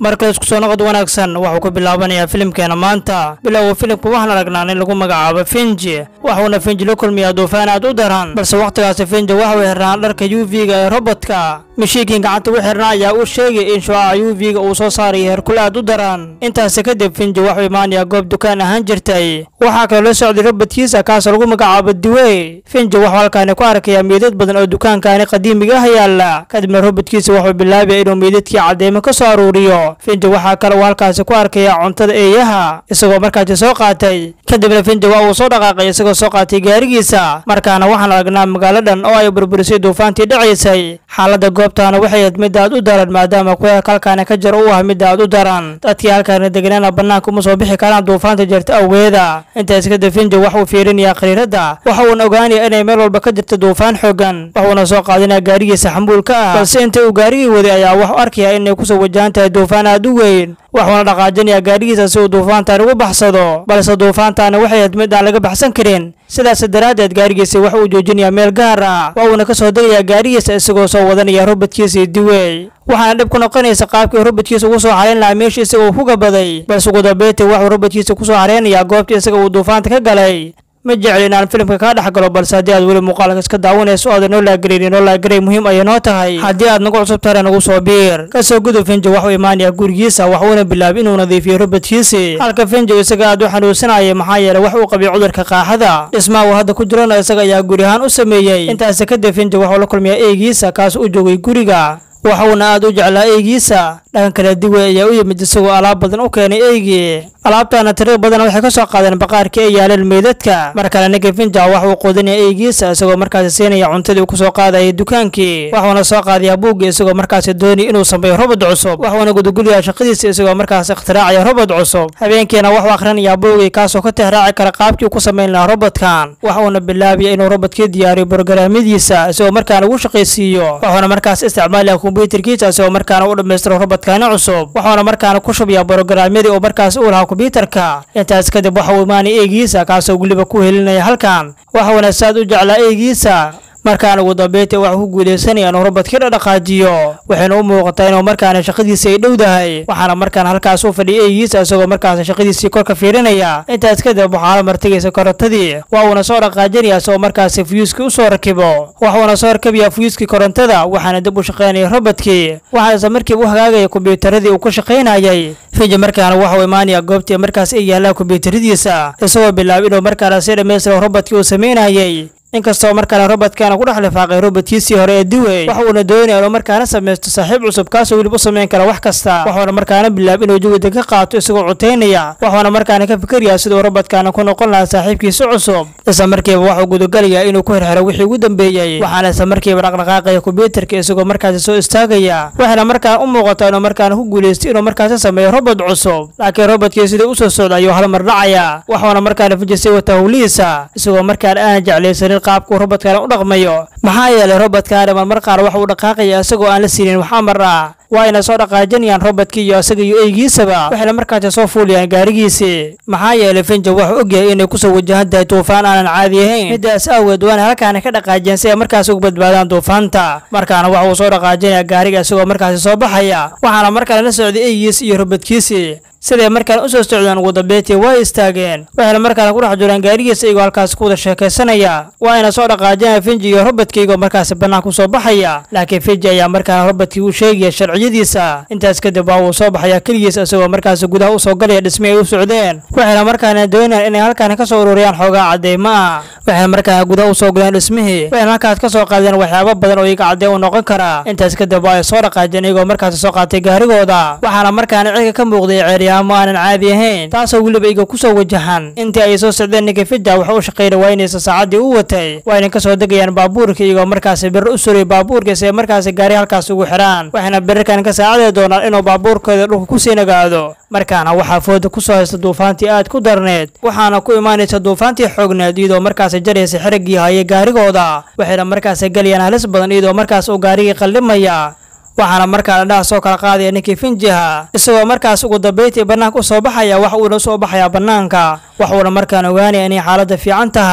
markale isku soo noqod wanaagsan waxuu ku bilaabanayaa filimkeena maanta bilowga filimka waxaan aragnaa nin lagu magacaabo finji waxuuna finji la kulmiyaa duufaan aad u daran balse wakhtigaasi finji waxuu xirnaan dharka u v-ga ee robodka mishiikiin gacanta u xirnaa ayaa uu sheegay in shucaca u v-ga uu soo saaraya herkul aad u daran intaasi kadib finji waxuu imaanayaa goob dukaan ahaan jirtay waxaa kaloo la socday robodkiisa kaasoo lagu magacaabo diwey finji waxuu halkaani ku arkayaa meydad badan oo dukaankaani qadiimiga ah yaala kadibna robodkiisa wuxuu bilaabaya inuu meydadkii cadeymo ka soo aruuriyo finji waxaa kale uu halkaasi ku arkayaa cuntada eeyaha isagoo markaasi soo qaatay kadibna finji waa uu soo dhaqaaqay isagoo soo qaatay gaarigiisa markaana waxaan aragnaa magaaladan oo ay burburisay duufaantii dhacaysay xaaladda goobtaana waxay ahayd mid aad u daran maadaama kuleelka halkaani ka jiro uu ah mid aad u daran dadkii halkaani degnaana bannaanka uma soo bixi karaan duufaanta jirta awgeeda intaas kadib finji waxuu fiirinayaa khariiradda waxa uuna ogaanaya inay meel walba ka jirta duufaan xoogan waxuuna soo qaadinayaa gaarigiisa xambuulka ah balse inta uu gaarigii waday ayaa waxu arkaya inay kusoo wajahan tahay duufaan aad u weyn waxuuna dhaqaajinayaa gaadhigiisa si uu duufaantaani ugu baxsado balse duufaantaani waxay ahayd mid aan laga baxsan karin sidaas daraaddeed gaarigiisa waxa uu joojinayaa meel gaar ah waa uuna ka soo degayaa gaarigiisa isagoo soo wadanaya robodkiisii diwey waxaana dhib ku noqonaysa qaabkii robodkiisa ugu soo xarayn lahaa meeshii isaga uu ku gabaday balse ugu dambeyntii waxuu robodkiisa ku soo xaraynayaa goobtii isaga uu duufaanta ka galay ma jecel inaan filimka kaa dhex galo balse haddii aad weli muuqaalka iska daawanayso o aadan noo laagarayn noo laagaray muhiim ayay noo tahay haddii aad nagu cusub tare nagu soo biir kasoo gudub finji waxuu imaanayaa gurigiisa waxuuna bilaabay inuu nadiifiyo robodkiisii halka finji isaga aad u xanuunsanayay maxaa yeelay wax uu qabay cudurka qaaxada dhismaha uu hadda ku jirana isaga ayaa guri ahaan u sameeyey intaasi kadib finji waxuu la kulmiyaa eegiisa kaas u joogay guriga waxuuna aad u jeclaa eygiisa dhanka kale diwe ayaa u yimid isagoo alaab badan u keenay eygii alaabtaana tiro badan waxay ka soo qaadeen baqaarkii ay yaaleen meydadka mar kale ninka finja wax uu quudinaya eygiisa isagoo markaasi siinaya cuntadii uu ku soo qaadayay dukaankii waxuuna soo qaadayaa buuggii isagoo markaasi doonaya inuu sameeyo robod cusub waxuuna gudagulyaha shaqadiisa isagoo markaasi ikhtiraacaya robod cusub habeenkiina waxuu akhrinayaa buuggii kaasoo ka tixraaci kara qaabkii ku samayn lahaa robodkan waxuuna bilaabaya inuu robodkii diyaariyo borogaraamyadiisa isagoo markaana ugu shaqaysiiyo waxuuna markaas isticmaalaya kombyuutarkiisa isagoo markaana u dhammaystiro robodkaani cusub waxuuna markaana ku shubayaa borogaraamyadii uu markaas u lahaa kombyuutarka intaas kadib waxa uu imaanaya eegiisa kaasoo weliba ku helinaya halkan waxuuna saad u jeclaa eegiisa markaana ugu dambeyntii waxuu ku guulaysanaya inuu robodkii dhadhaqaajiyo waxayna u muuqataa inuu markaana shaqadiisa ay dhowdahay waxaana markaan halkaas u fadhiya eegiisa isagoo markaas shaqadiisii korka fiirinaya intaas kadib waxaa la martigaysa korontadii waa uuna soo dhaqaajinaya isagoo markaasi fuyuuskii u soo rakibo waxuuna soo rakabayaa fuyuuskii korontada waxaana dib u shaqaynaya robodkii waxaa isla markiiba u hagaagaya kombiyuutaradii uu ku shaqaynayay finji markaana waxuu imaanaya goobtii markaas ay yaallaan kombiyuutaradiisa isagoo bilaabay inuu markaana si dhammaystiro robodkii uu samaynayay inkastoo markaana robodkaana ku dhex lifaaqay robodkiisii hore ee diwey waxuuna doonaya inuu markaana samaysto saaxiib cusub kaasoo weliba u samayn kara wax kasta waxuuna markaana bilaab inuu jawiga ka qaato isagoo cutaynaya waxuuna markaana ka fikirayaa siduu robodkaana ku noqon lahaa saaxiibkiisi cusub isla markiiba waxuu gudagalayaa inuu ku xirxiro wixii ugu dambeeyey waxaana isla markiiba dhaqdhaqaaqaya kombyuutarka isagoo markaasi soo istaagaya waxayna markaana u muuqataa inuu markaana ku guulaystay inuu markaasi sameeyo robod cusub laakiin robodkii sidai usoo socda ayuu hal mar dhacaya waxuuna markaana fijisay wata howlihiisa isagoo markaana aana jeclaysanin qaabkuu robodkaana u dhaqmayo maxaa yeelay robodkaana marmar qaar waxa uu dhaqaaqaya isagoo aan la siinin wax amar ah waa ayna soo dhaqaajinayaan robodkii iyo isaga iyo eygiisaba waxayna markaasi soo fuulayaan gaarigiisii maxaa yeelay finja wuxuu ogyahay inay kusoo wajahan tahay duufaan aanan caadi ahayn midaas awgeed waana halkaana ka dhaqaajiyeen si ay markaas uga badbaadaan duufaanta markaana waxa uu soo dhaqaajinaya gaariga isagoo markaasi soo baxaya waxaana markale la socday eygiisi iyo robodkiisii siday markaan u soo socdeen ugu dambeyntii way istaageen waxayna markaana ku dhex jiraan gaarigiisa iyagoo halkaas ku wada sheekaysanaya waa ayna soo dhaqaajinaya finji iyo robodkii iyagoo markaasi bannaan ku soo baxaya laakiin finji ayaa markaana robodkii u sheegaya sharciyadiisa intaas kadib waa uu soo baxayaa keligiisa isagoo markaasi gudaha u soo galaya dhismi ay u socdeen waxayna markaana doonayaan inay halkaani ka soo ururiyaan xoogaa cadeymo ah waxayna markaana gudaha u soo galeen dhismihii waxayna halkaas ka soo qaadeen waxyaabo badan oo iyaga cadeen u noqon karaa intaas kadib waa ay soo dhaqaajeen iyagoo markaasi soo qaatay gaarigooda waxaana markaana cirka ka muuqday ceerya ma aanan caadi ahayn taasoo weliba iga ku soo wajahan intii ay soo socdeen ninka fija waxa u shaqayna waaynaysa saacaddii u watay waa ayna ka soo degayaan baabuurka iyagoo markaasi biri u suray baabuurka si ay markaasi gaari halkaas ugu xidhaan waxayna birirkan ka saacadi doonaan inuu baabuurkooda dhulka kusii nagaado markaana waxaa fooda ku soo haysta duufaantii aad ku darneed waxaana ku imaanaysa duufaantii xoogneed iyadoo markaasi jaraysa xiriggii hayay gaarigooda waxayna markaasi galayaan halis badan iyadoo markaas uu gaarigii qaldhimaya waxaana markaa indhaha soo kala qaadaya ninkii finjiha isagoo markaas ugu dambeyntii bannaanka u soo baxaya wax uuna soo baxayaa bannaanka waxuuna markaan ogaanaya inay xaaladda fiican tahay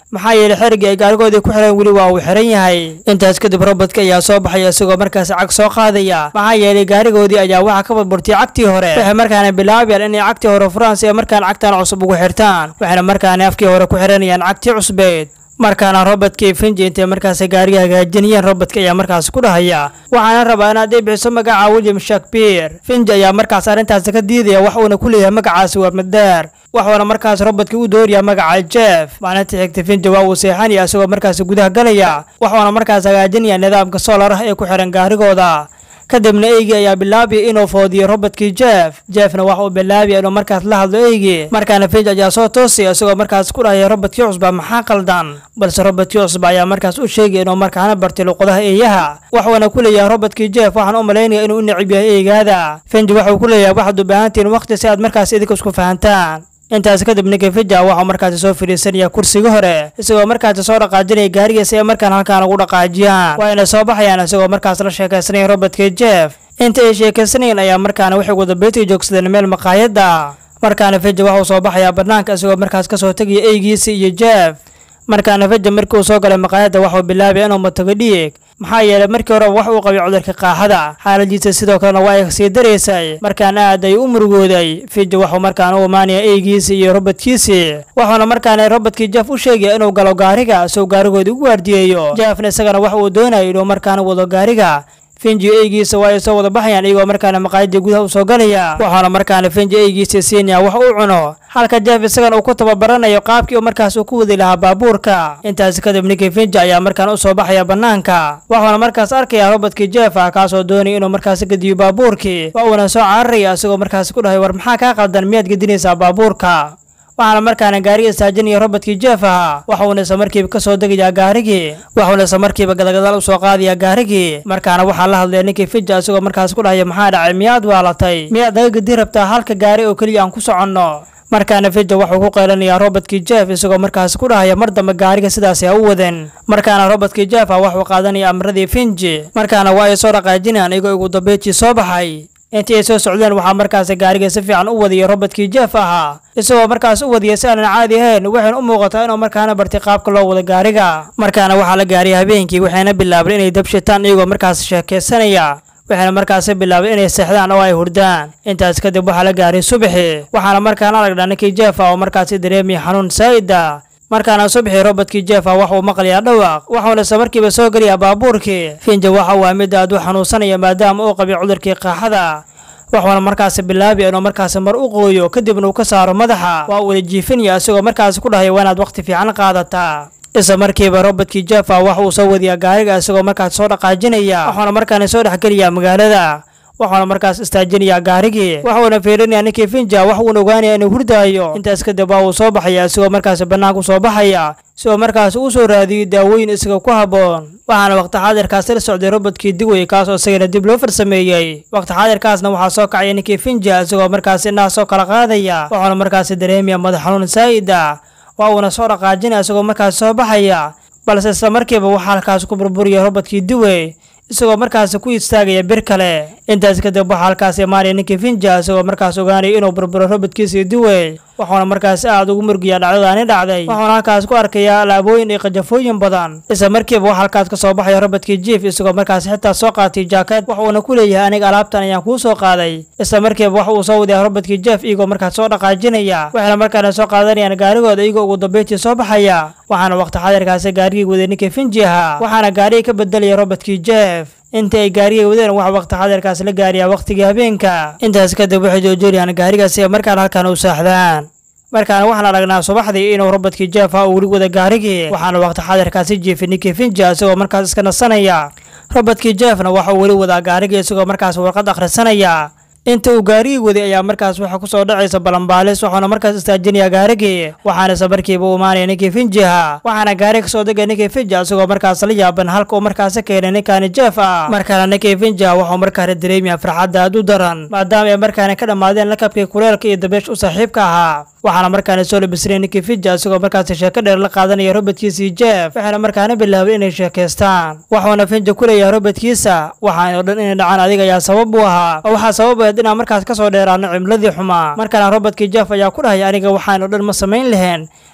maxaa yeelay xerigii ay gaarigoodii ku xireen weli waa uu xiran yahay intaas kadib robodka ayaa soo baxaya isagoo markaasi cag soo qaadaya maxaa yeelay gaarigoodii ayaa waxaa ka burburtay cagtii hore waxay markaana bilaabayaan inay cagtii hore furaan si ay markaan cagtan cusub ugu xirtaan waxayna markaana afkii hore ku xiranayaan cagtii cusbeed markaana robodka iyo finji intay markaasi gaariga hagaajinayeen robodka ayaa markaasi ku dhahaya waxaana rabaa inaad ii bixiso magaca william shakespeare finji ayaa markaas arrintaasi ka diidaya wax uuna ku leeyahay magacaasi waa madeer waxuuna markaas robodka u dooraya magaca jeff maalinta xigta finji waa uu seexanaya isagoo markaasi gudaha galaya waxuuna markaas hagaajinaya nidaamka solar ah ee ku xihan gaarigooda kadibna eygii ayaa bilaabaya inuu foodiyo robodkii jeff jeffna waxa uu bilaabaya inuu markaas la hadlo eygii markaana finj ayaa soo toosaya isagoo markaas ku dhahaya robodkii cusba maxaa qaldan balse robodkii cusba ayaa markaas u sheegaya inuu markaana bartay luqadaha eeyaha waxuuna ku leeyahay robodkii jeff waxaan u malaynaya inuu u necib yahay eygaada finj waxuu ku leeyahay waxaad u baahantihiin waqti si aad markaas idinka isku fahantaan intaas kadib ninka fija waxuu markaasi soo fadhiisanaya kursiga hore isagoo markaasi soo dhaqaajinaya gaarigiisa ee markaan halkaan ugu dhaqaajiyaan waa inay soo baxayaan isagoo markaas la sheekaysanaya robodka jeff inta ay sheekaysanayeen ayaa markaana waxay wadabeetiga joogsadeen meel maqaayadda markaana fija waxuu soo baxayaa bannaanka isagoo markaas kasoo tegaya eygiisa iyo jeff markaana fija markii uu soo galay maqaayadda waxuu bilaabay inuu matago dhiig maxaa yeelay markii horeba wax uu qabay cudurka qaaxada xaaladiisa sidoo kalena waa ay sii daraysay markaana aad ay u murugooday fija waxuu markaana u imaanaya eygiisii iyo robodkiisii wuxuuna markaana robodkii jeff u sheegaya inuu galo gaariga isagoo gaarigoodii u waardiyeeyo jeffna isagana wax uu doonayay inuu markaana wado gaariga finji eygiisa waa ay soo wada baxayaan iyagoo markaana maqaayadii gudaha u soo galaya waxaana markaana finji eygiisa siinaya wax uu cuno halka jeff isagana uu ku tababaranayo qaabkii uu markaas uu ku wadi lahaa baabuurka intaasi kadib ninkii finji ayaa markaan u soo baxaya bannaanka waxuuna markaas arkaya robodkii jeff ah kaasoo doonaya inuu markaasi gediyo baabuurkii waa uuna soo cararaya isagoo markaasi ku dhahay war maxaa kaa qaldan miyaad gedinaysaa baabuurka waxaana markaana gaariga istaajinaya robodkii jeff ahaa waxuuna isla markiiba ka soo degayaa gaarigii waxuuna isla markiiba gadagadaal u soo qaadayaa gaarigii markaana waxaa la hadlaya ninkii fija isagoo markaas ku dhahaya maxaa dhacay miyaad waalatay miyaad naga gedi rabtaa halka gaari oo keliya aan ku soconno markaana fija wuxuu ku qaylanayaa robodkii jeff isagoo markaas ku dhahaya mar dambe gaariga sidaasi ha u wadan markaana robodkii jeff ah waxuu qaadanaya amradii finji markaana waa ay soo dhaqaajinayaan iyagoo ugu dambeejii soo baxay intii ay soo socdeen waxaa markaasi gaariga si fiican u wadiyay robodkii jeff ahaa isagoo markaas u wadiyay si aanan caadi ahayn waxayna u muuqataa inuu markaana bartay qaabka loo wado gaariga markaana waxaa la gaariyay habeenkii waxayna bilaabeen inay dabshitaan iyagoo markaas sheekaysanaya waxayna markaasi bilaabay inay seexdaan oo ay hurdaan intaas kadib waxaa la gaaray subaxi waxaana markaana aragnaa ninkii jeff ah oo markaasi dareemaya xanuun saa'ida markaana subaxii robodkii jeff ah wax uu maqlayaa dhawaaq waxuuna isla markiiba soo gelayaa baabuurkii finja waxa uu mid aad u xanuunsanaya maadaama uu qabay cudurkii qaaxada waxuuna markaasi bilaabaya inuu markaasi mar u qooyo kadibna uu ka saaro madaxa waa uuna jiifinaya isagoo markaasi ku dhahaya waa inaad waqti fiican qaadataa isla markiiba robodkii jeff ah waxa uu soo wadiyaa gaariga isagoo markaas soo dhaqaajinaya waxuuna markaana soo dhexgelayaa magaalada waxuuna markaas istaajinayaa gaarigii waxuuna fiirinayaa ninkii finja wax uuna ogaanaya inuu hurdaayo intaas kadib waa uu soo baxaya isagoo markaasi bannaanku soo baxaya isagoo markaas uu soo raadiyey daawooyin isaga ku habboon waxaana waqti xaadirkaasi la socday robodkii digwey kaasoo isagana dib loo farsameeyey waqti xaadirkaasna waxaa soo kacaya ninkii finja isagoo markaasi indhaha soo kala qaadaya waxuuna markaasi dareemaya madax xanuun saa'ida waa uuna soo dhaqaajinaya isagoo markaasi soo baxaya balse isla markiiba waxaa halkaasi ku burburiya robodkii diwey isagoo markaasi ku istaagaya bir kale intaas kadib waxaa halkaasi imaanaya ninkii finja isagoo markaas ogaanaya inuu burburo robodkiisii diwey waxuuna markaasi aad ugu murgiyaa dhacdadaani dhacday waxuuna halkaas ku arkayaa alaabooyin iyo qajafooyin badan isla markiiba waxaa halkaas ka soo baxaya robodkii jief isagoo markaasi xitaa soo qaatay jaakad waxuuna ku leeyahay aniga alaabtan ayaan kuu soo qaaday isla markiiba waxa uu soo wadayaa robodkii jeef iyagoo markaas soo dhaqaajinaya waxayna markaana soo qaadanayaan gaarigooda iyagoo ugu dambeyntii soo baxaya waxaana waqti xadirkaasi gaarigii waday ninkii finji ahaa waxaana gaarigii ka bedelaya robodkii jeef inta ay gaariga wadeen waxa waqti xadirkaas la gaariyaa waqtigii habeenka intaas kadib waxay joojinayaan gaarigaasi markaana halkaan u saaxdaan markaana waxaan aragnaa subaxdii inuu robodkii jeff ah uu weli wada gaarigii waxaana waqti xadirkaasi jiifay ninkii finja isagoo markaas iska nasanaya robodkii jeffna waxa uu weli wadaa gaarigii isagoo markaas warqad akhrisanaya inta uu gaarigii waday ayaa markaas waxa ku soo dhacaysa balanbaalis waxaana markaas istaajinayaa gaarigii waxaana isla markiiba u imaanaya ninkii finjiha waxaana gaari kasoo degaya ninkii finja isagoo markaas la yaaban halka uu markaasi keenay ninkaani jeff ah markaana ninkii finja waxuu markaana dareemaya farxadda aad u daran maadaama ay markaana ka dhammaadeen lakabkii kuleelka iyo dabeesh u saaxiibka ahaa waxaana markaana soo labisnay ninkii finja isagoo markaasi sheeko dheer la qaadanaya robodkiisii jeff waxayna markaana bilaabay inay sheekaystaan waxuuna finja ku leeyahay robodkiisa waxaan oo dhan inay dhacaan adiga ayaa sabab u ahaa oo waxaa sabab ahayd inaan markaas ka soo dheeraano cimladii xumaa markaana robodkii jeff ayaa ku dhahaya aniga waxaan oo dhan ma samayn lahayn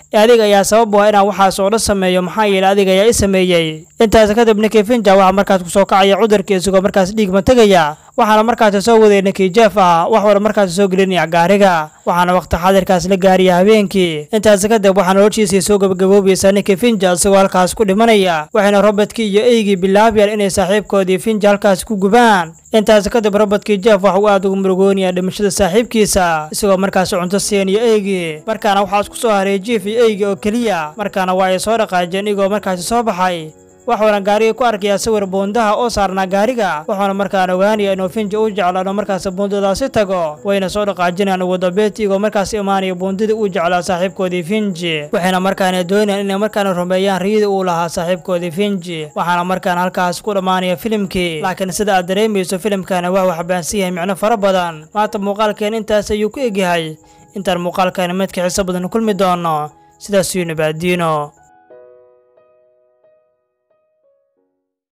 ee adiga ayaa sabab u ah inaan waxaas oo dhan sameeyo maxaa yeelay adiga ayaa i sameeyey intaas kadib ninkii finja waxaa markaas kusoo kacaya cudurkii isagoo markaas dhiigma tegaya waxaana markaasi soo waday ninkii jeef ah wax wala markaasi soo gelinaya gaariga waxaana waqti xadirkaas la gaariya habeenkii intaas kadib waxaa noloshiisii soo gabagaboobaysaa ninkii finja isagoo halkaas ku dhimanaya waxayna robotkii iyo eygii bilaabayaan inay saaxiibkoodii finja halkaas ku gubaan intaas kadib robodkii jeef waxa uu aad ugu murugoonaya dhimashada saaxiibkiisa isagoo markaasi cunto siinayo eygii markaana waxaa isku soo haray jief iyo eygii oo keliya markaana waa ay soo dhaqaajeen igoo markaasi soo baxay waxuuna gaarigii ku arkayaa sawir buundaha oo saarnaa gaariga wuxuuna markaan ogaanaya inuu finja u jeclaa inuu markaas buundadaasi tago wayna soo dhaqaajinayaan ugu dambeyntii igoo markaas imaanaya buundadii uu jeclaa saaxiibkoodii finji waxayna markaana doonayaan inay markaana rumeeyaan riyadii uu lahaa saaxiibkoodii finji waxaana markaan halkaas ku dhammaanaya filimkii laakiin sida aad dareemayso filimkani waa uu xabaansan yahay micno fara badan maanta muuqaalkeen intaas ayuu ku egyahay intaan muuqaalkani midka xiso badan kulmi doono sidaas yuu nabaadiino